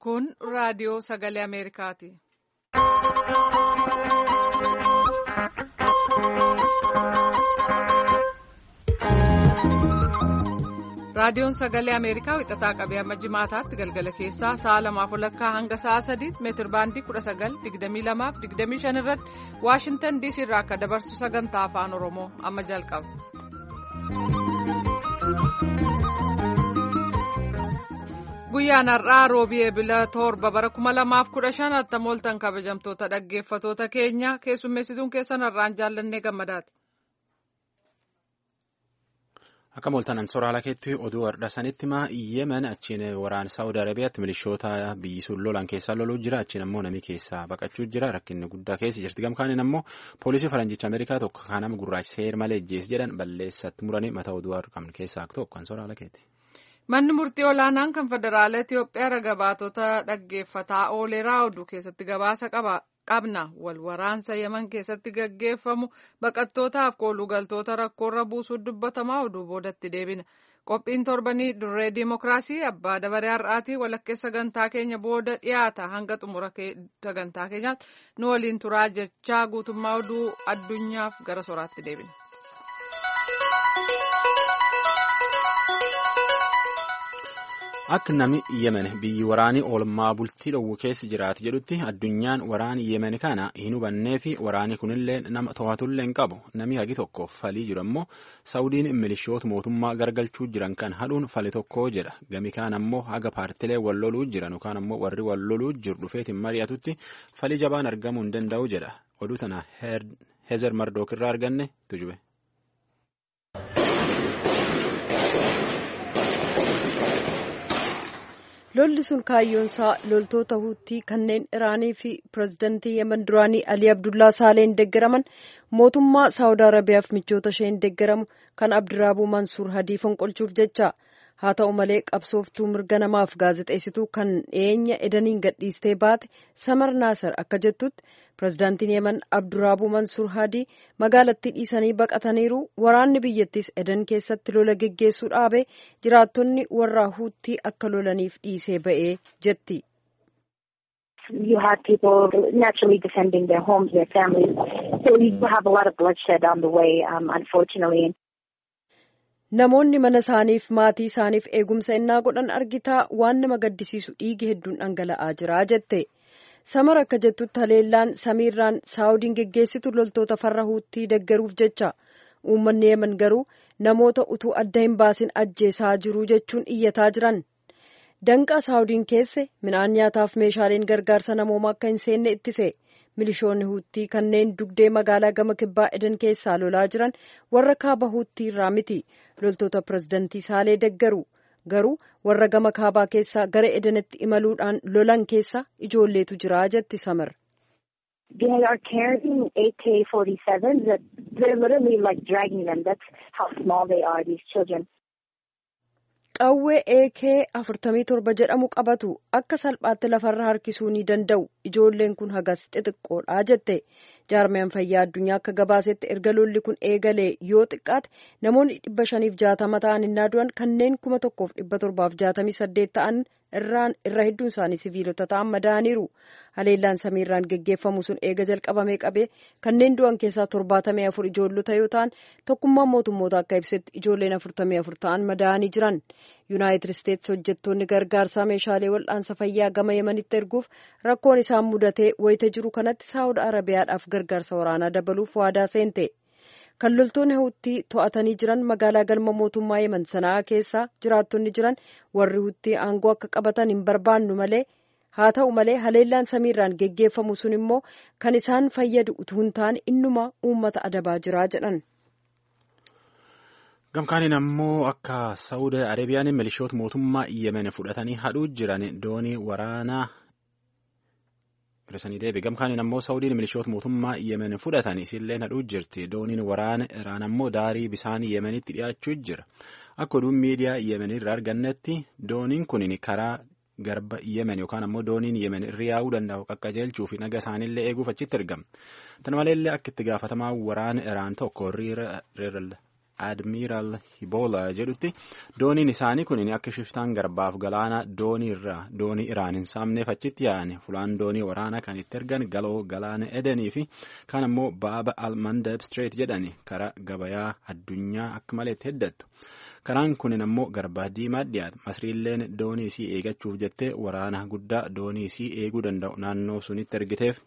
Kun raadiyoo sagalee Ameerikaati. Raadiyoon sagalee Ameerikaa wixataa qabee amma jimaataatti galgala keessaa sa'a lamaaf walakkaa hanga sa'a sadiitti meetir baandii kudha sagal digdamii lamaaf digdamii shan irratti Waashintan diisii irraa akka dabarsu sagantaa afaan Oromoo amma jalqaba. Guyyaan har'aa roobii eebila torba bara kuma lamaaf kudha shan attamooltan kabajamtoota dhaggeeffatoota keenya keessummeessituun keessan har'aan jaallannee gammadaati. Akka mooltanan soraala keetti oduu har'a sanitti maa yemen achiin waraana saawud arabiyaatti milishoota biyyi sun lolan keessaa loluu jira achiin ammoo namni keessaa baqachuu jira rakkinni guddaa keessa jirti gamkaaniin ammoo poolisii faranjicha ameerikaa tokko kan nama gurraacha seer malee ejjees jedhan balleessatti muranii mata oduu qabnu keessaa tokko kan soraala keeti. Manni murtii olaanaan kan federaala Itoophiyaa raga baatota dhaggeeffataa ooleraa oduu keessatti gabaasa qaba. qabna wal waraansa yeman keessatti gaggeeffamu baqattootaaf koolugaltoota rakkoorra buusuu dubbatamaa oduu boodatti deebina qophiin torbanii dirree diimokiraasii abbaa dabaree har'aatii walakkeessa sagantaa keenya booda dhiyaata hanga xumura sagantaa keenyaatti nu waliin turaa jechaa guutummaa oduu addunyaaf gara soraatti deebina. Akka namni yemen biyyi waraanii oolmaa bultii dhowwu keessa jiraatu jedhutti addunyaan waraanii yemen kana hin hubannee fi waraanii kunillee nama to'atullee hin qabu namni hagi tokko falii jiru ammoo saawudiin milishoota mootummaa gargalchuu jiran kan hadhuun fali tokko jedha gami kaan ammoo haga paartilee wal loluu jiran yookaan ammoo warri wal loluu jiru dhufeetiin mari'atutti falii jabaan argamuu hin danda'u jedha oduu tana heezer mardook irraa arganne tujube. lolli sun kaayyoonsaa loltoota huutii kanneen iraanii fi pirezidantii yemen duraanii alii abdullaa saaleen deeggaraman mootummaa saawud arabiyaaf michoota isheen deeggaramu kan abdiraabuu mansuur hadii fonqolchuuf jecha haa ta'u malee qabsooftuu mirga namaaf gaazexeessituu kan dhiyeenya edaniin gadhiistee baate samar naasar akka jettutti pirezidaantiin yemen abduraabuu mansuur hadii magaalattii dhiisanii baqataniiru waraanni biyyattis edan keessatti lola geggeessuu dhaabe jiraattonni warra huutii akka lolaniif dhiisee ba'ee jetti. You had people naturally defending their homes, their families. So you have a lot of bloodshed on the way, um, unfortunately. Namoonni mana isaaniif maatii isaaniif eegumsa innaa godhan argitaa waan nama gaddisiisu dhiigi hedduun dhangala'aa jira jette. Samar akka jettutti haleellaan samiirraan saawudiin geggeessitu loltoota farra huutii deggeruuf jecha uummanni yemen garuu namoota utuu adda hin baasin ajjeesaa jiru jechuun iyyataa jiran. Danqaa saawudiin keesse midhaan nyaataaf meeshaaleen gargaarsa namoomaa akka hin seenne ittise. milishoonni huutii kanneen dugdee magaalaa gama kibbaa edan keessaa lolaa jiran warra kaaba huutii irraa miti loltoota pirezidantii saalee deggaru garuu warra gama kaabaa keessaa gara edanitti imaluudhaan lolan keessa ijoolleetu jira jetti samar. They are carrying AK-47s that they're literally like dragging them. That's how small they are, these children. Qawwee AK afurtamii torba jedhamu qabatu akka salphaatti lafarra harkisuu ni danda'u ijoolleen kun hagas xixiqqoodha jette jaarmiyaan fayyaa addunyaa akka gabaasetti erga lolli kun eegalee yoo xiqqaate namoonni dhibba shaniif jaatama ta'an innaa du'an kanneen kuma tokkoof dhibba torbaaf jaatamii saddeet ta'an irraan irra hedduun isaanii siviilota ta'an madaaniiru haleellaan samiirraan geggeeffamu sun eega jalqabamee qabee kanneen du'an keessaa torbaatamii afur ijoollota yoo ta'an tokkummaan mootummoota akka ibsetti ijoolleen afurtamii afur ta'an madaanii jiran yuunaayitid isteetsi hojjettoonni gargaarsaa meeshaalee wal'aansa fayyaa gama yemanitti erguuf rakkoon isaan mudatee wayita jiru kanatti saawud arabiyaadhaaf gargaarsa waraanaa dabaluuf waadaa seente. kan loltoonni huutii to'atanii jiran magaalaa galma mootummaa yemen sanaa keessaa jiraattonni jiran warri huutii aangoo akka qabatan hin barbaannu malee haa ta'u malee haleellaan samiirraan geggeeffamu sun immoo kan isaan fayyadu utuu hin taane innuma uummata adabaa jira jedhan. gamkaaniin ammoo akka saawud arabiyaan milishoota mootummaa yemen fudhatanii hadhuu jiran doonii waraanaa. Hir'isanii deebi gamkaaniin ammoo saawudiin milishoota mootummaa yemen fudhatan isillee hadhuu jirti dooniin waraana iraan ammoo daarii bisaan yemenitti dhiyaachuu jira akka oduun miidiyaa yemen irraa argannetti dooniin kun karaa garba yemen yookaan ammoo dooniin yemen irra yaa'uu danda'u qaqqajeelchuu fi naga isaaniillee eeguuf achitti argama tana maleellee akka itti gaafatamaa waraana iraan tokko riira admiral hibola jedhutti dooniin isaanii kun akka shiftaan garbaaf galaana doonii irraa doonii iraan hin saamneef achitti yaa'an fulaan doonii waraanaa kan itti ergan galoo galaana edenii fi kan ammoo baaba almandab street jedhani karaa gabayaa addunyaa akka malee itti heddattu. karaan kunin ammoo garbaa diimaa dhiyaata masriilleen doonii isii eegachuuf jettee waraana guddaa doonii isii eeguu danda'u naannoo sunitti ergiteef.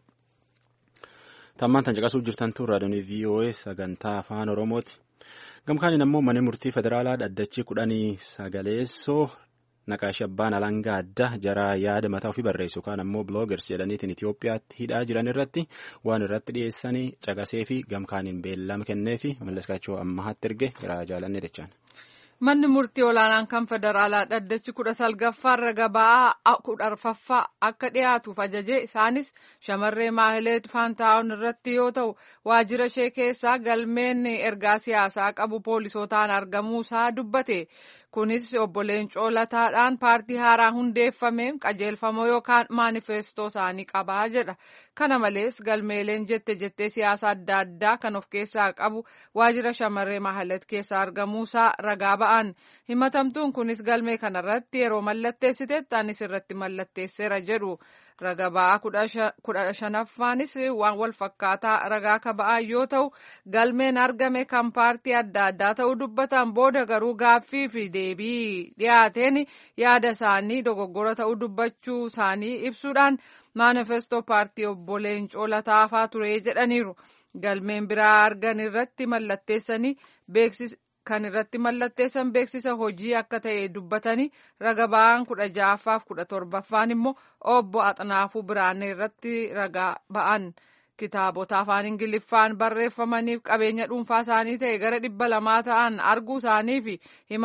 tammaan tan caqasuuf jirtantu raadiyoonii VOA sagantaa afaan oromooti gamkaaniin ammoo mana murtii federaalaa dhaddachi kudhanii sagaleessoo naqaashi abbaan alangaa adda jaraa yaada mataa ofii barreessu kaan ammoo biloogers jedhaniitiin Itoophiyaatti hidhaa jiran irratti waan irratti dhiyeessanii caqasee fi gamkaaniin beellama kennee fi mallaskaachoo ammaatti erge garaa jaalannee jechaan. Manni murtii olaanaan kan federaalaa dhaddachi kudha salgaffaa raga ba'aa kudha arfaffaa akka dhiyaatuuf ajaje isaanis shamarree maahileet faantaawun irratti yoo ta'u waajjira ishee keessaa galmeen ergaa siyaasaa qabu poolisootaan argamuusaa dubbate. Kunis obbo Leencoo Lataadhaan paartii haaraa hundeeffameen qajeelfamoo yookaan maanifeestoo isaanii qabaa jedha. Kana malees galmeeleen jette jettee siyaasa adda addaa kan of keessaa qabu waajjira shamarree maahileet keessaa argamuusaa ragaa ba'an. Himatamtuun kunis galmee kanarratti yeroo mallatteessitetti anis irratti mallatteesseera jedhu. Raga ba'aa kudha shanaffaanis waan wal fakkaataa ragaa ka ba'an yoo ta'u galmeen argame kan paartii adda addaa ta'uu dubbatan booda garuu gaaffii fi deebii dhiyaateen yaada isaanii dogoggora ta'uu dubbachuu isaanii ibsuudhaan maanifestoo paartii obbo Leencoo Lataafaa ture jedhaniiru. Galmeen biraa argan irratti mallatteessanii beeksisa. kan irratti mallatteessan beeksisa hojii akka ta'e dubbatanii raga ba'aan kudha ja'affaaf kudha torbaffaan immoo obbo Axnaafuu Biraanee irratti ragaa ba'an kitaabota afaan ingiliffaan barreeffamaniif qabeenya dhuunfaa isaanii ta'e gara dhibba lamaa ta'an arguu isaanii fi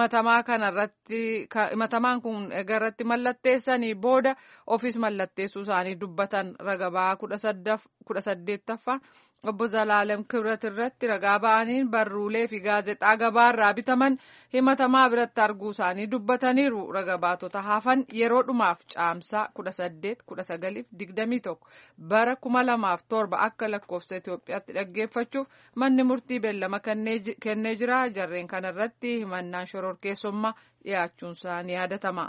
himatamaan kun irratti mallatteessanii booda ofiis mallatteessuu isaanii dubbatan raga ba'aa kudha saddeettaffaan obbo Zalaalem Kibrat irratti ragaa ba'aniin barruulee fi gaazexaa gabaarraa bitaman himatamaa biratti arguu isaanii dubbataniiru. Raga baatota hafan yeroo dhumaaf caamsaa kudha saddeet kudha sagaliif digdamii tokko bara kuma lamaaf torba akka lakkoofsa Itoophiyaatti dhaggeeffachuuf manni murtii beellama kennee jira. Jarreen kanarratti himannaan shororkeessummaa dhiyaachuun isaanii yaadatama.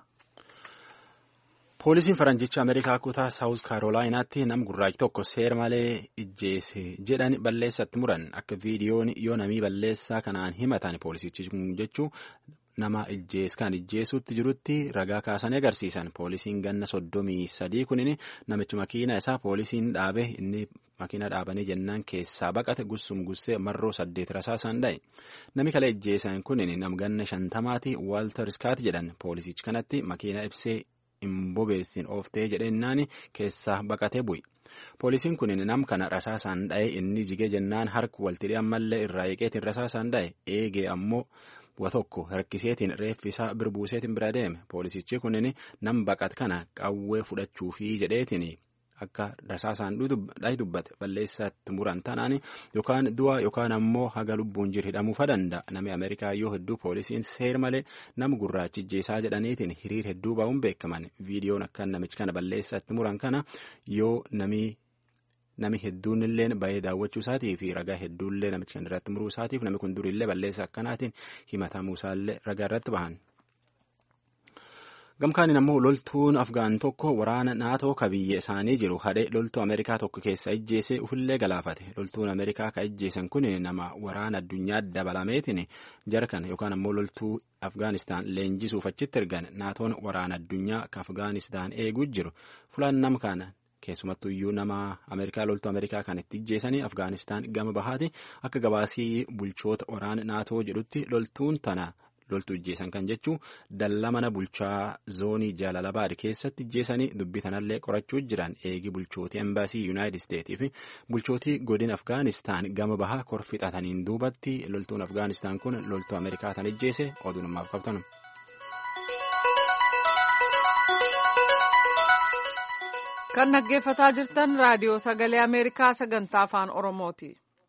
poolisiin faranjicha ameerikaa kutaa saawus kaarolaayinaatti nam gurraachi tokko seera malee ijjeese jedhan balleessatti muran akka viidiyoon yoo namii balleessaa kanaan himatan poolisichi jechuu nama ijjees kan ijjeesuutti jirutti ragaa kaasanii agarsiisan poolisiin ganna soddomii sadii kunin namichi makiina isaa poolisiin dhaabe inni makiina dhaabanii jennaan keessaa baqate gussum gussee marroo saddeet rasaasaan dha'e nami kala ijjeesan kunin nam ganna shantamaati waaltar iskaat jedhan poolisichi kanatti makiina ibsee hin bobeessin ooftee jedhennaan keessaa baqatee bu'i. Poolisiin kun nam kana rasaasaan dha'e inni jigee jennaan harka waltidhee ammallee irraa eeqeetiin rasaasaan dha'e eegee ammoo wa tokko harkiseetiin reeffi isaa birbuuseetiin bira deeme poolisichi kunin nam baqat kana qawwee fudhachuufi jedheetiin akka rasaasaan dhahi dubbate balleessatti muran tanaan yookaan du'a yookaan ammoo haga lubbuun jiru hidhamuufa danda'a namni ameerikaa yoo hedduu poolisiin seer malee nama gurraachi ijjeesaa jedhaniitiin hiriir hedduu ba'uun beekaman viidiyoon akka namichi kana balleessatti muran kana yoo namni. Nami hedduun illee baay'ee daawwachuu isaatii fi ragaa hedduullee namicha kana irratti muruu isaatiif namni kun durillee balleessa akkanaatiin himatamuu isaallee ragaa irratti bahan. Gamkaaniin ammoo loltuun Afgaan tokko waraana naatoo ka biyya isaanii jiru hadhee loltuu Ameerikaa tokko keessa ijjeesee ufillee galaafate. Loltuun Ameerikaa ka ijjeesan kun nama waraana addunyaa dabalameetiin jarkan yookaan ammoo loltuu Afgaanistaan leenjisuuf achitti ergan naatoon waraana addunyaa ka Afgaanistaan eeguu jiru. Fulaan nama kana keessumattuu iyyuu nama Ameerikaa loltuu Ameerikaa kan itti ijjeesanii Afgaanistaan gama bahaati akka gabaasii bulchoota waraana naatoo jedhutti loltuun tana. loltuu ijjeesan kan jechuun dallaa mana bulchaa zoonii jaalalabaad keessatti ijjeesanii dubbii tanallee qorachuu jiran eegi bulchootii embaasii yuunaayitid isteetii fi bulchootii godina afgaanistaan gama bahaa korfixataniin duubatti loltuun afgaanistaan kun loltuu ameerikaa tan ijjeese oduu namaaf qabtan. kan dhaggeeffataa jirtan raadiyoo sagalee ameerikaa sagantaa afaan oromooti.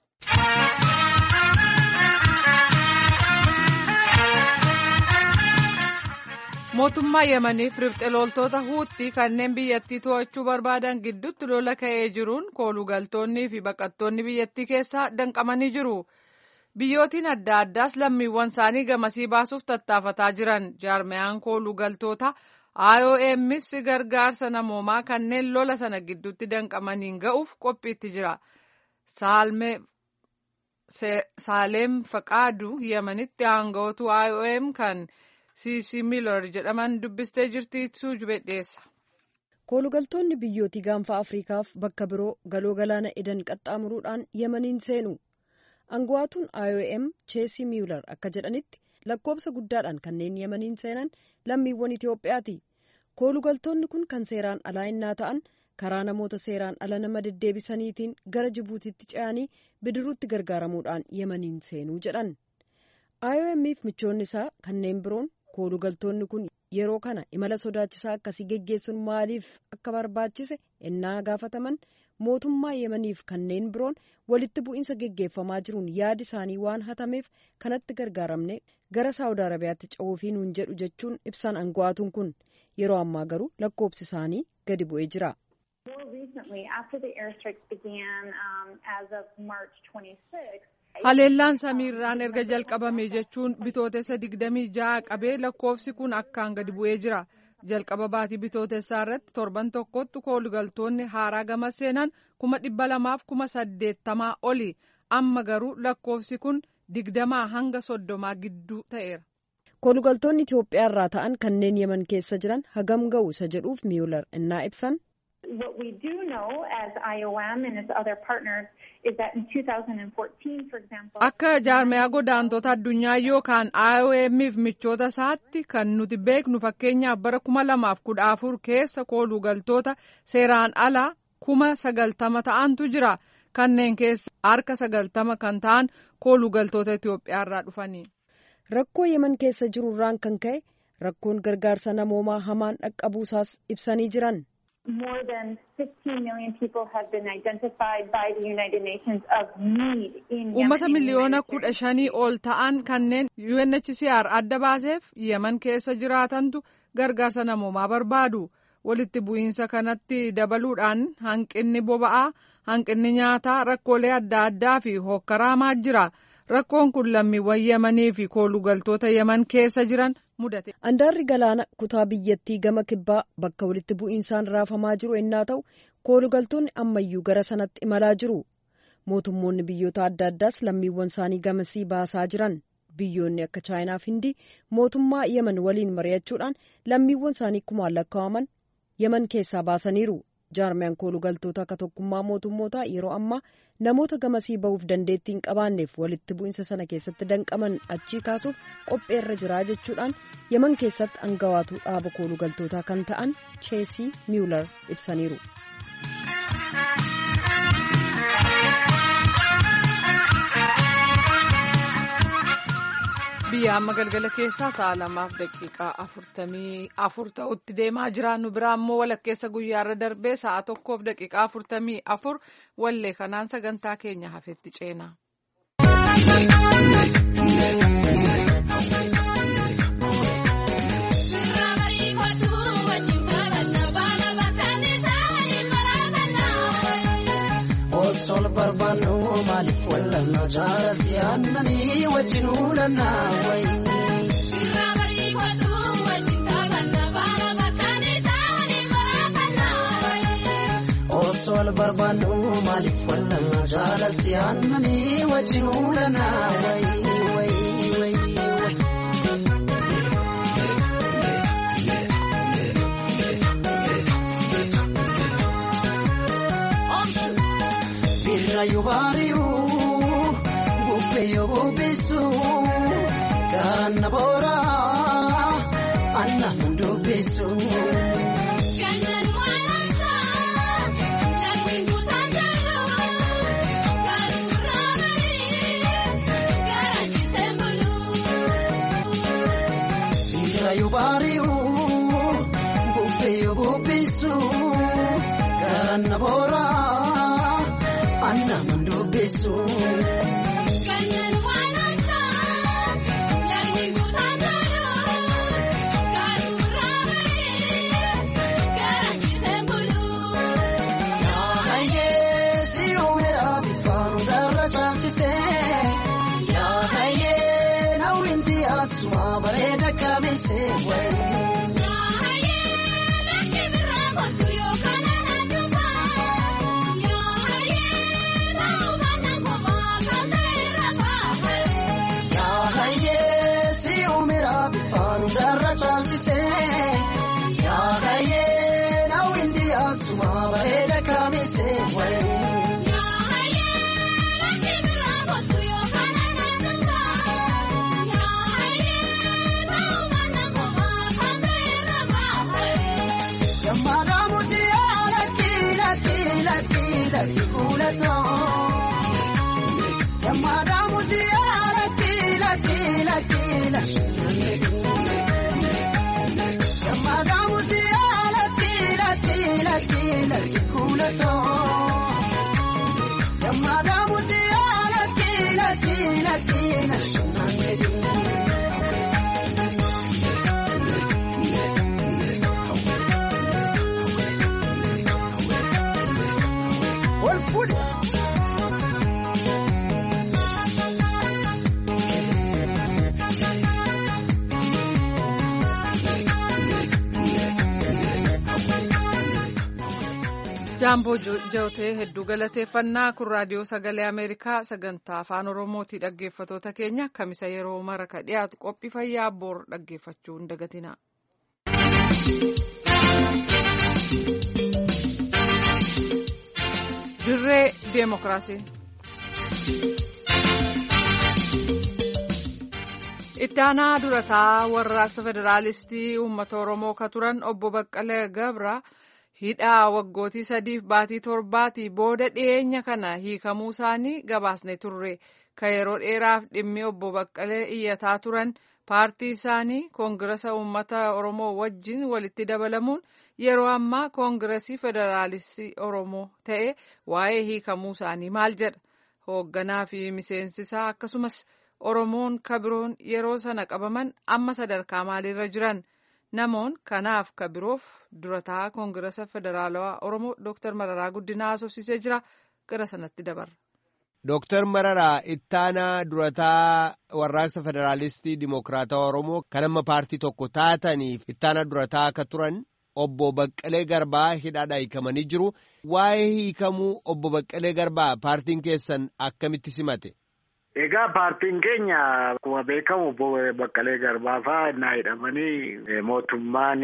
mootummaa yemaniif ribxe loltoota huutii kanneen biyyattii to'achuu barbaadan gidduutti lola ka'ee jiruun koolugaltoonnii fi baqattoonni biyyattii keessaa danqamanii jiru. biyyootiin adda addaas lammiiwwan isaanii gamasii baasuuf tattaafataa jiran jaarmiyaan kooluu galtoota IOMs gargaarsa namoomaa kanneen lola sana gidduutti danqamaniin ga'uuf qophiitti jira. Saaleem Faqaadu Yemenitti aanga'ootu IOM kan CC Miller jedhaman dubbistee jirti suujube dhiyeessa. Koolugaltoonni biyyootii gaanfa Afriikaaf bakka biroo galoo galaana edan qaxxaamuruudhaan Yemeniin seenu. Aangawaatuun IOM Cheesii Miller akka jedhanitti lakkoobsa guddaadhaan kanneen Yemeniin seenan lammiiwwan Itoophiyaati. Koolugaltoonni kun kan seeraan alaa innaa ta'an karaa namoota seeraan ala nama deddeebisaniitiin gara Jibuutiitti ce'anii bidiruutti gargaaramuudhaan Yemeniin seenuu jedhan. IOMf michoonni isaa kanneen biroon koolugaltoonni kun yeroo kana imala sodaachisaa akkasii geggeessuun maaliif akka barbaachise ennaa gaafataman mootummaa yemaniif kanneen biroon walitti bu'iinsa geggeeffamaa jiruun yaadi isaanii waan hatameef kanatti gargaaramne gara saawud arabiyaatti ce'uufii nuun jedhu jechuun ibsaan aangawaatuun kun yeroo ammaa garuu lakkoobsi isaanii gadi bu'ee jira. Haleellaan samiirraan erga jalqabame jechuun bitootessa digdamii ja'a qabee lakkoofsi kun akkaan gadi bu'ee jira. Jalqaba baatii bitootessaa irratti torban tokkotti koolugaltoonni haaraa gama seenan kuma dhibba lamaaf kuma saddeettamaa oli. Amma garuu lakkoofsi kun digdamaa hanga soddomaa gidduu ta'eera. Koolugaltoonni Itoophiyaa irraa ta'an kanneen yeman keessa jiran hagam ga'u isa jedhuuf miyular innaa ibsan. What we do know as IOM and its other partners is that in 2014, for example. Akka jaarmiyaa godaantota addunyaa yookaan IOMif michoota isaatti kan nuti beeknu fakkeenyaaf bara kuma lamaaf kudha afur keessa koolugaltoota seeraan alaa kuma sagaltama ta'antu jira. Kanneen keessa harka sagaltama kan ta'an koolugaltoota Itoophiyaa irraa dhufanii. Rakkoo yeman keessa jiru irraan kan ka'e rakkoon gargaarsa namoomaa hamaan dhaqqabuusaas ibsanii jiran. More than 15 million people have been identified by the United Nations of need in Yemen. Uummata miliyoona kudha shanii ol ta'an kanneen UNHCR adda baaseef yeman keessa jiraatantu gargaarsa namoomaa barbaadu. Walitti bu'iinsa kanatti dabaluudhaan hanqinni boba'aa, hanqinni nyaataa, rakkoolee adda addaa fi hokkaramaa jira. Rakkoon kun lammiiwwan yemanii fi koolugaltoota yeman keessa jiran mudate. Andaarri galaana kutaa biyyattii gama kibbaa bakka walitti bu'iinsaan raafamaa jiru ennaa ta'u koolugaltoonni ammayyuu gara sanatti imalaa jiru. Mootummoonni biyyoota adda addaas lammiiwwan isaanii gamasii baasaa jiran. Biyyoonni akka chaayinaa fi hindii mootummaa yeman waliin mari'achuudhaan lammiiwwan isaanii kumaan lakkaa'aman yeman keessaa baasaniiru. jaarmiyaan koolugaltoota akka tokkummaa mootummootaa yeroo ammaa namoota gamasii ba'uuf dandeettii hin qabaanneef walitti bu'iinsa sana keessatti danqaman achii kaasuuf qopheerra jiraa jechuudhaan yeman keessatti aangawaatu dhaaba koolugaltootaa kan ta'an cheesii miyular ibsaniiru. biyya amma galgala keessaa sa'a lamaaf daqiiqaa afurtamii afur ta'utti deemaa jira nu biraa ammoo walakkeessa guyyaarra darbee sa'a tokkoof daqiiqaa afurtamii afur wallee kanaan sagantaa keenya hafetti ceena. Sol barbaannu maaliif wallanna jaalatti aannanii wajjin uulanna wayi. Sirraa barii kootu wajjin taphanna baala bakkaan isaanii barafanna wayi. Sol barbaannu maaliif wallanna jaalatti aannanii wajjin uulanna wayi wayi wayi. Rayo bariu, bupeyo bubisu, kana bora, anna mundu bisu. Kanyan walasa, lakin kutandalo, karuramari, garanti sembulu. Rayo bariu, bupeyo bubisu, kana bora. Anna mundu besu. Kanyan wanasa, lagi kutandalo, karuramari, garanti sembulu. Yahaye si umera bifanu darra chalchise, Gammadaa mutiyaa lakkii lakkii lakkii lakkii. Gammadaa mutiyaa lakkii lakkii lakkii lakkii kuulatoo. Gammadaa mutiyaa lakkii lakkii lakkii lakkii. Ol fuudhe. jaamboo jootee hedduu galateeffannaa kun raadiyoo sagalee ameerikaa sagantaa afaan oromootii dhaggeeffatoota keenya kamisa yeroo mara ka dhiyaatu qophii fayyaa boor dhaggeeffachuu hin dagatina. dirree deemokiraasii. itti aanaa durataa warraaqsa federaalistii uummata oromoo ka turan obbo baqqalee gabra hidhaa waggootii sadiif baatii torbaatii booda dhiyeenya kana hiikamuu isaanii gabaasne turre ka yeroo dheeraaf dhimmi obbo baqqalee iyyataa turan paartii isaanii koongirasa uummata oromoo wajjin walitti dabalamuun yeroo ammaa koongiresii federaalistii oromoo ta'e waa'ee hiikamuu isaanii maal jedha hoogganaa fi miseensisaa akkasumas oromoon kabiroon yeroo sana qabaman amma sadarkaa maaliirra jiran namoon kanaaf kabiroof durataa koongirasa federaalawaa oromoo dooktar mararaa guddinaa haasofsiisee jira gara sanatti dabarra. Dooktar Mararaa ittaanaa durataa warraaqsa federaalistii dimokiraatawaa oromoo kan amma paartii tokko taataniif ittaanaa durataa akka turan obbo Baqqalee Garbaa hidhaadhaa hiikamanii jiru. Waa'ee hiikamuu obbo Baqqalee Garbaa paartiin keessan akkamitti simate? Egaa paartiin keenya akkuma beekamu obbo Baqqalee Garbaa fa'aa innaa hidhamanii mootummaan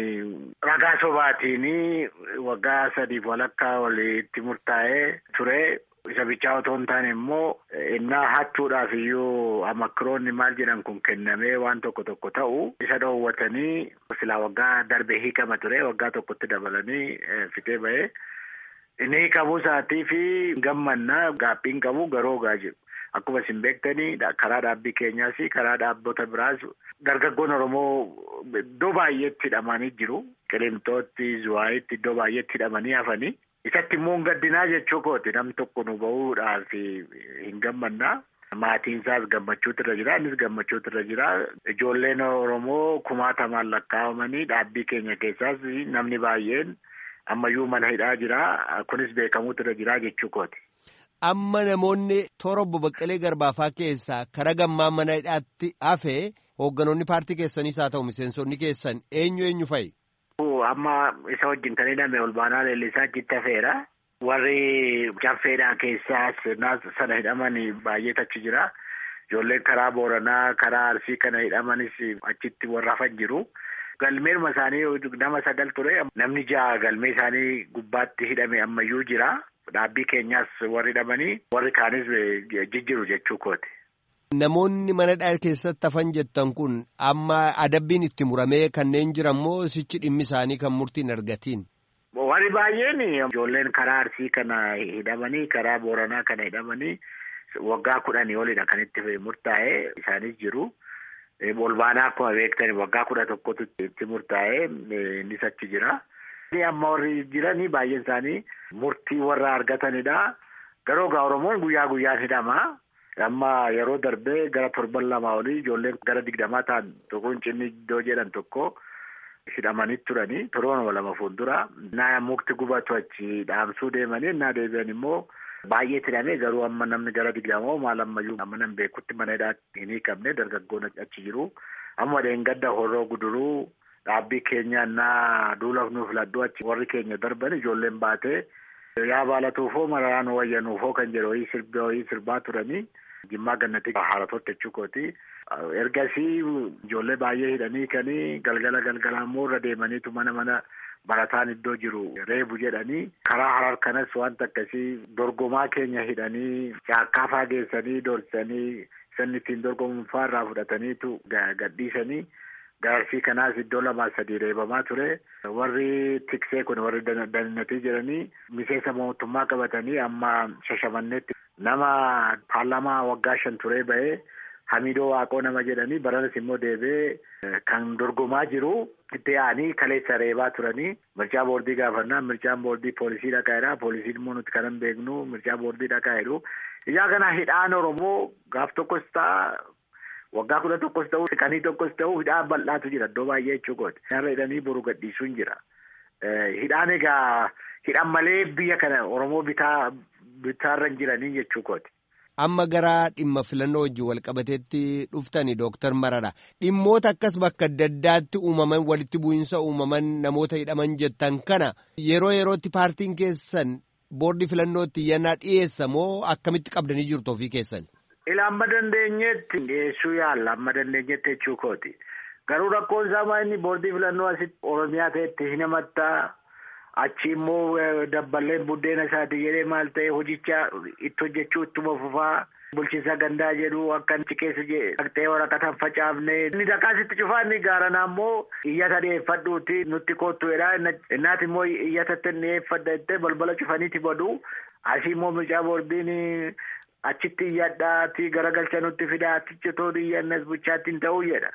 ragaa sobaatiin waggaa sadiif walakkaa walitti murtaa'ee ture. Isa bichaa otoo hin taane immoo innaa hachuudhaaf iyyuu amakkiroonni maal jedhan kun kennamee waan tokko tokko ta'u isa dhoowwatanii silaa waggaa darbe hiikama ture waggaa tokkotti dabalanii fitee ba'ee inni hiikamuu isaatii fi gammannaa gaaphiin qabu garoo gaa jiru. Akkuma isin beektanii karaa dhaabbii keenyaas karaa dhaabbota biraas dargaggoon Oromoo iddoo baay'eetti hidhamanii jiru. Qilinxootti, Zuwaayitti iddoo baay'eetti hidhamanii hafanii. Isatti immoo gaddinaa jechuu kooti nam tokko nu bahuudhaaf hin gammannaa. Maatiin isaas gammachuutu irra jira. Innis gammachuutu irra jira. Ijoolleen Oromoo kumaatamaan lakkaa'amanii dhaabbii keenya keessaas namni baay'een ammayyuu mana hidhaa jira. Kunis beekamuutu irra jira jechuu kooti. Amma namoonni toora obbo Baqqalee Garbaafaa keessaa karaa gammaa mana hidhaatti hafe hoogganoonni paartii keessaniis haa ta'u miseensonni keessan eenyu eenyu fa'i? Amma isa wajjin kan hidhame olbaanaa leellisaa achitti hafeera. Warri caffeedhaa keessaas sana hidhaman baay'eetu achi jira. Ijoolleen karaa Booranaa karaa Arsii kana hidhamanis achitti warra hafan jiru. Galmeeruma isaanii nama sagal ture. Namni ja'a galmee isaanii gubbaatti hidhame ammayyuu jira. Dhaabbii keenyaas warri hidhamanii warri kaanis jijjiru jechuu kooti. Namoonni mana hidhaa keessatti hafan jettan kun amma adabbiin itti muramee kanneen jiran moo sichi dhimmi isaanii kan murtiin argatiin? Warri baay'een ijoolleen karaa Arsii kana hidhamanii karaa Booranaa kana hidhamanii waggaa kudhanii olidha kan itti murtaa'e isaanis jiru. Olbaanaa akkuma beektan waggaa kudha tokkotu itti murtaa'e innis achi jira. Amma warri jiranii baay'een isaanii murtii warra argatanidha. Garuu gaa Oromoon guyyaa guyyaan hidhama. Amma yeroo darbee gara torban lamaa olii ijoolleen gara digdamaa ta'an tokkoon cinni iddoo jedhan tokko hidhamanii turanii torban lama fuuldura. Naa mukti gubatu achi dhaamsuu deemanii innaa deebi'an immoo baay'eetti hidhamee garuu amma namni gara digdamaa maal ammayyuu amma nan beekutti mana hidhaatti hin hiikamne dargaggoon achi jiru. Amma deengadda horroo guduruu. Dhaabbii keenya innaa duulaaf nuuf ladduu achi warri keenya darban ijoolleen baatee yaa baalatuufoo mararaan wayyanuufoo kan jedhu wayii sirbaa wayii sirbaa turanii jimmaa gannatii haaratotti jechuukooti. Ergasii ijoollee baay'ee hidhanii kanii galgala galgala immoo irra deemaniitu mana mana barataan iddoo jiru reebu jedhanii karaa harar kanas wanta akkasii dorgomaa keenya hidhanii caakkaa faageessanii dorsanii sanni ittiin dorgomuun irraa fudhataniitu gadhiisanii. Gaarsii kanaas iddoo lamaa sadii reebamaa ture. Warri tiksee kun warri dannatii jiranii miseensa mootummaa qabatanii amma shashamannetti nama paarlaamaa waggaa shan turee ba'ee Hamidoo Waaqoo nama jedhanii baranas immoo deebi'ee kan dorgomaa jiru itti yaa'anii kaleessa reebaa turanii mircaa boordii gaafannaa mircaan boordii poolisii dhaqaa jedha poolisiin immoo nuti kanan beeknu mircaa boordii dhaqaa jedhu ijaa kana hidhaan oromoo gaaf tokkos ta'a waggaa kudha tokkos ta'u siqanii tokkos ta'u hidhaan bal'aatu jira iddoo baay'ee jechuudha. Isaan hidhanii boru gadhiisuun jira. Hidhaan egaa hidhan malee biyya kana oromoo bitaa bitaarra hin jiranii jechuudha. Amma gara dhimma filannoo wajjin walqabateetti dhuftani Dooktar Marara. Dhimmoota akkas bakka adda addaatti uumaman walitti bu'iinsa uumaman namoota hidhaman jettan kana yeroo yerootti paartiin keessan boordii filannootti iyyannaa dhiyeessa moo akkamitti qabdanii jirtu ofii keessan? Ila amma dandeenyetti dhiyeessuu yaalla amma dandeenyetti jechuu kooti. Garuu rakkoon isaa inni boordii filannoo asitti Oromiyaa ta'etti hin himattaa. Achi immoo dabballeen buddeena isaati jedhee maal ta'e hojicha itti hojjechuu ittuma fufaa bulchiinsa gandaa jedhu akka achi keessa dhaqxee waraqatan facaafne inni dhaqaasitti cufaa inni gaaranaa immoo iyyata dhiyeeffadhuuti nutti koottu jedha innaati immoo iyyatatti dhiyeeffadha jettee balbala cufaniiti badu asii immoo mircaa boordiin achitti iyyadhaati garagalcha nutti fidaa achitti too iyyannas bulchaatti hin ta'uu jedha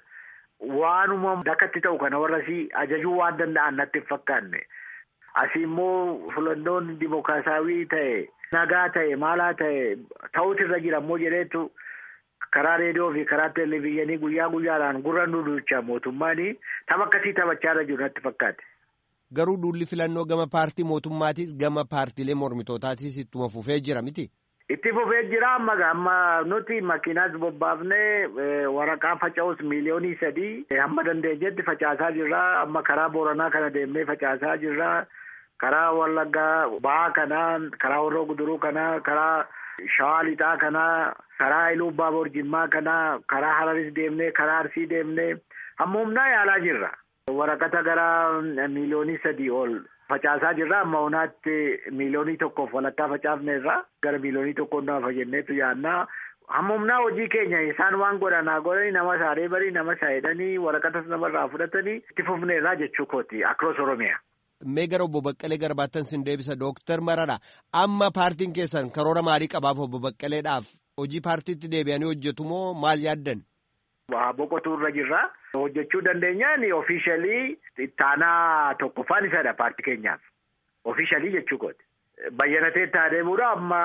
waanuma dakkatti ta'u kana warrasii ajajuu waan danda'an natti hin fakkaanne. Asii immoo filannoon dimokiraasaawii ta'e nagaa ta'e maalaa ta'e ta'uutu irra jira immoo jedheetu karaa reediyoo fi karaa televezyiinii guyyaa guyyaadhaan gurra nu duucha mootummaan tapha akkasii taphachaa irra jiru natti fakkaate. Garuu duulli filannoo gama paartii mootummaatis gama paartiilee mormitootaatis ittuma fufee jira miti. Itti fufee jira amma amma nuti makiinaas bobbaafnee waraqaa faca'us miiliyoonii sadii hamma dandeenyetti facaasaa jirra amma karaa booranaa kana deemnee facaasaa jirra. karaa wallaggaa ba'aa kanaa karaa warroo guduruu kanaa karaa shawaa lixaa kanaa karaa iluu baaboor jimmaa kanaa karaa hararis deemnee karaa arsii deemnee hamma humnaa yaalaa jirra. waraqata gara miiliyoonii sadii ol facaasaa jirra amma hunaatti miiliyoonii tokkoof walakkaa facaafne irra gara miiliyoonii tokkoon naafa jenneetu yaannaa. Hamma humnaa hojii keenya isaan waan godhanaa godhanii nama saaree barii nama saayidanii waraqatas namarraa fudhatanii itti fufne irraa jechuu kooti akroos oromiyaa. Mee gara obbo Baqqalee garbaattan sin deebisa Dooktar Marara amma paartiin keessan karoora maalii qabaaf obbo Baqqaleedhaaf hojii paartiitti deebi'anii hojjetu moo maal yaaddan? Boqotuu irra jirra. Hojjechuu dandeenyaan ofiishalii ittaanaa tokkoffaan isadha paartii keenyaaf. Ofiishalii jechuu kooti. Bayyanatee itti adeemuudha amma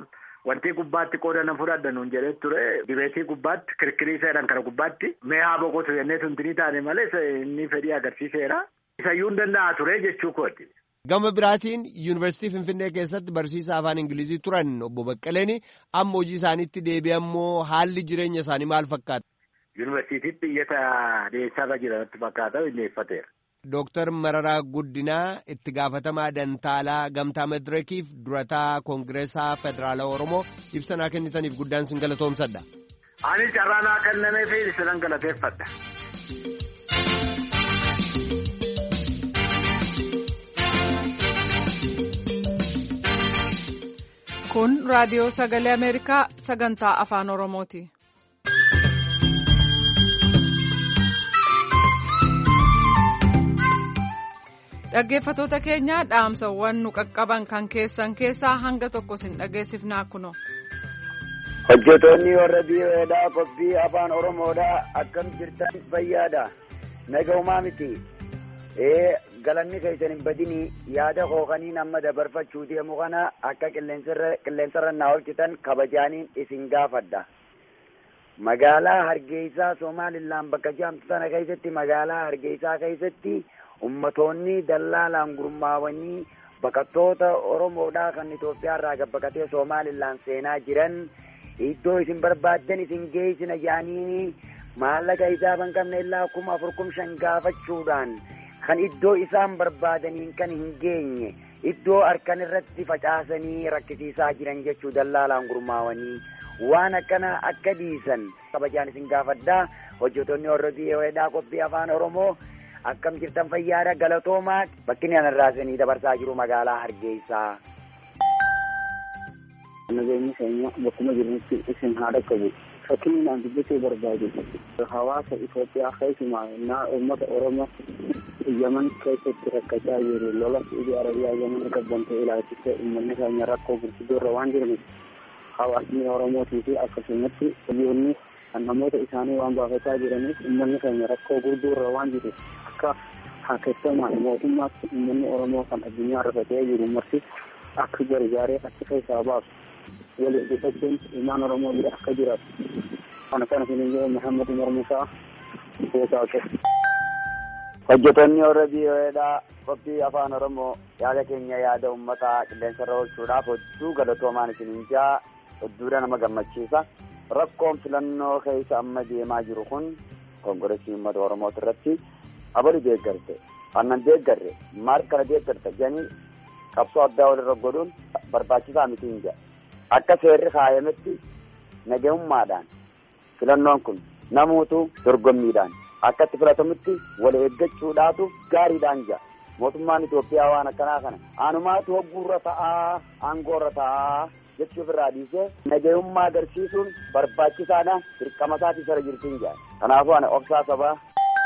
wanti gubbaatti qooda nan fudhadha nuun jedhee ture. Dibeetii gubbaatti kirkirii seeran kana gubbaatti mee haa boqotu jennee tuntinii taane malee inni fedhii agarsiiseera. Isayyuu hin danda'a ture jechuu kooti. Gama biraatiin yuunivarsiitii Finfinnee keessatti barsiisaa afaan Ingilizii turan obbo Baqqaleen amma hojii isaaniitti deebi'ammoo haalli jireenya isaanii maal fakkaata? Yuunivarsiitiitti iyyata dhiyeessaarra jiranatti fakkaata dhiyeeffateera. Dooktar Mararaa Guddinaa itti gaafatamaa Dantaalaa Gamtaa Madireekiif durataa Koongireesaa Federaalaa Oromoo ibsanaa kennitaniif guddaan sin galatoomsadha. Anis carraanaa kennamee fi isinan galateeffadha. Kun raadiyoo sagalee Ameerikaa sagantaa afaan Oromooti. Dhaggeeffatoota keenya dhaamsawwan nu qaqqaban kan keessan keessaa hanga tokko sin dhageessifnaa kuno. Hojjetoonni warra biyyoodhaa qophii afaan Oromoodhaa akkam jirtan fayyaadha. Nagaumaa miti. Ee galanni keessan hin badini yaada kookaniin amma dabarfachuu deemu kana akka qilleensarra naa oolchitan kabajaaniin isin gaafadha. Magaalaa Hargeysaa Somaalilaan bakka jaamtu sana keessatti magaalaa Hargeysaa keessatti ummatoonni dallaalaan gurmaawanii baqattoota Oromoodhaa kan Itoophiyaa irraa gabbaqatee Somaalilaan seenaa jiran iddoo isin barbaaddan isin geessina jaaniini maallaqa isaaban qabne illaa kuma afur kum shan gaafachuudhaan kan iddoo isaan barbaadaniin kan hin geenye iddoo harkan irratti facaasanii rakkisiisaa jiran jechuu dallaalaan gurmaawanii waan akkana akka dhiisan kabajaan isin gaafadhaa hojjetoonni warra biyyoodhaa qophii afaan oromoo akkam jirtan fayyaadha galatoomaa bakki ani irraa isinii dabarsaa jiru magaalaa hargeysaa. nageenyi keenya bakkuma jiranitti isin haa dhaqqabu fakkiin aan dubbachuu barbaadu hawaasa Itoophiyaa keessumaa naa uummata Oromoo Yaman keessatti rakkachaa jiru lola Saudi Arabiyaa Yaman gabbante ilaalchise uummanni keenya rakkoo gurguddoo irra waan jiraniif hawaasni Oromootii fi akkasumatti biyyoonni kan namoota isaanii waan baafataa jiraniif uummanni keenya rakkoo gurguddoo irra waan jiru akka haakeessamaan mootummaatti uummanni Oromoo kan addunyaa irra ta'ee jiru marti akka gargaaree achi keessaa baasu waliif dhufachuun ilmaan Oromoo bira akka jiraatu kana kana kun immoo Muhammad Umar Musaa Goosaa hojjetoonni warra biyyoodhaa qophii afaan oromoo yaada keenya yaada uummataa qilleensarra oolchuudhaaf hedduu galatoomaan isiniin jaa hedduudha nama gammachiisa rakkoon filannoo keessa amma deemaa jiru kun kongoreesii uummata oromoo irratti abali deeggarte annan deeggarre maal kana deeggarte jedhanii qabsoo addaa walirra godhuun barbaachisaa miti hin jedha akka seerri kaayametti nagahummaadhaan filannoon kun namuutu dorgommiidhaan akka itti filatamutti wal eeggachuudhaatu gaariidhaan jira mootummaan Itoophiyaa waan akkanaa kana anumaatu hogguurra ta'aa aangoorra ta'aa jechuuf irraa dhiisee nagahummaa agarsiisuun barbaachisaadha dirqama isaatii sara jirtiin jira kanaafuu ani obsaa sabaa.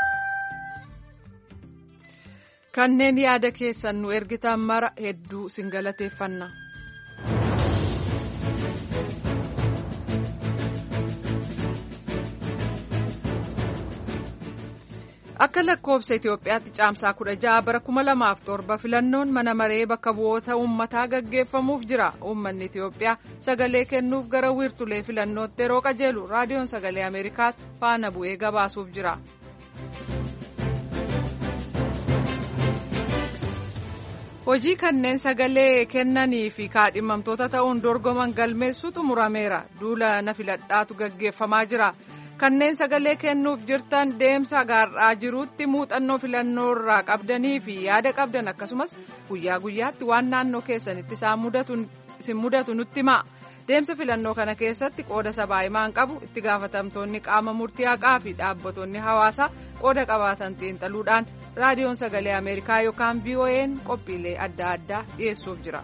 kanneen yaada keessan nu ergitan mara hedduu sin galateeffanna. akka lakkoofsa Itoophiyaatti caamsaa kudha ja'a bara kuma lamaaf torba filannoon mana maree bakka bu'oota uummataa gaggeeffamuuf jira uummanni Itoophiyaa sagalee kennuuf gara wiirtulee filannootti yeroo qajeelu raadiyoon sagalee Ameerikaas faana bu'ee gabaasuuf jira. hojii kanneen sagalee kennanii fi kaadhimamtoota ta'uun dorgoman galmeessuutu murameera duula na filadhaatu gaggeeffamaa jira. kanneen sagalee kennuuf jirtan deemsa gaarraa jiruutti muuxannoo filannoo irraa qabdanii fi yaada qabdan akkasumas guyyaa guyyaatti waan naannoo keessanitti isin mudatu nutti himaa deemsa filannoo kana keessatti qooda sabaa himaan qabu itti gaafatamtoonni qaama murtii haqaa fi dhaabbattoonni hawaasaa qooda qabaatan xiinxaluudhaan raadiyoon sagalee ameerikaa yookaan vo'n qophiilee adda addaa dhiyeessuuf jira.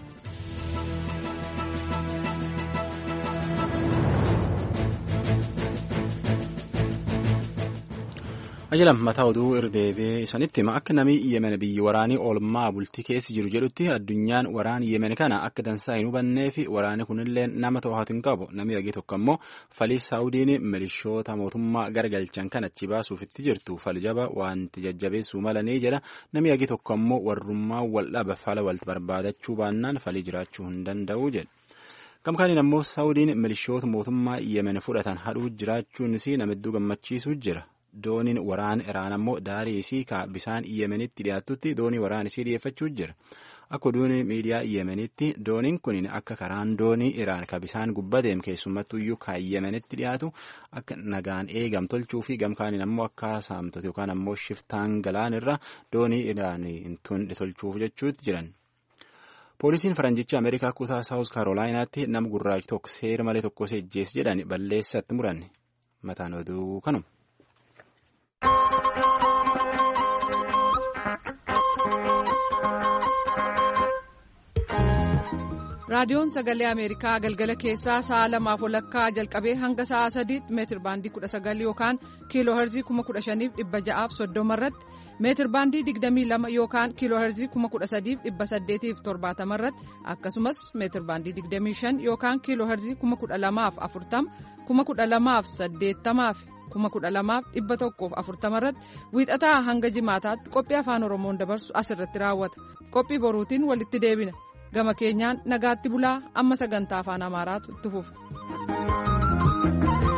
ajalam mataa oduu irdeebee isanitti hima akka namni yemen biyyi waraanii oolmaa bultii keessa jiru jedhutti addunyaan waraan yemen kana akka dansaa hin hubannee fi waraanni kunillee nama to'atu hin qabu namni hagi tokko immoo falii saawudiin milishoota mootummaa garagalchan kan achi baasuuf itti jirtu faljaba wanti jajjabeessuu malanii jedha namni hagi tokko immoo warrummaa wal dhaba fala wal barbaadachuu baannaan falii jiraachuu hin danda'u jedha. gamkaaniin ammoo saawudiin milishoota mootummaa yemen fudhatan hadhuu jiraachuunis nama hedduu gammachiisuu jira. dooniin waraan iraan ammoo daarii isii ka bisaan yemenitti dhiyaatutti doonii waraan isii dhiyeeffachuu jira akka oduun miidiyaa yemenitti dooniin kun akka karaan doonii iraan ka bisaan gubbateem keessumattuyyuu ka yemenitti dhiyaatu akka nagaan eegam tolchuu fi gamkaaniin ammoo akka saamtota yookaan ammoo shiftaan galaan irra doonii iraan tun tolchuuf jechuutti jiran. poolisiin faranjicha ameerikaa kutaa saawus kaarolaayinaatti nama gurraachi tokko seera malee tokko seejjees jedhan balleessatti muranne mataan oduu kanuma. raadiyoon sagalee ameerikaa galgala keessaa sa'a lamaaf walakkaa jalqabee hanga sa'a sadiitti meetir baandii kudha sagal yookaan kiiloo herzii kuma kudha shaniif dhibba ja'aaf soddoma irratti meetir baandii digdamii lama yookaan kiiloo herzii kuma kudha sadiif dhibba saddeetiif torbaatama irratti akkasumas meetir baandii digdamii shan yookaan kiiloo herzii kuma kudha lamaaf afurtama kuma kudha lamaaf saddeettamaaf kuma kudha lamaaf dhibba tokkoof afurtama irratti wiixataa hanga jimaataatti qophii afaan oromoon dabarsu asirratti raawwata qophii boruutiin walitti deebina. gama keenyaan nagaatti bulaa amma sagantaa afaan amaaraatu itti fufa.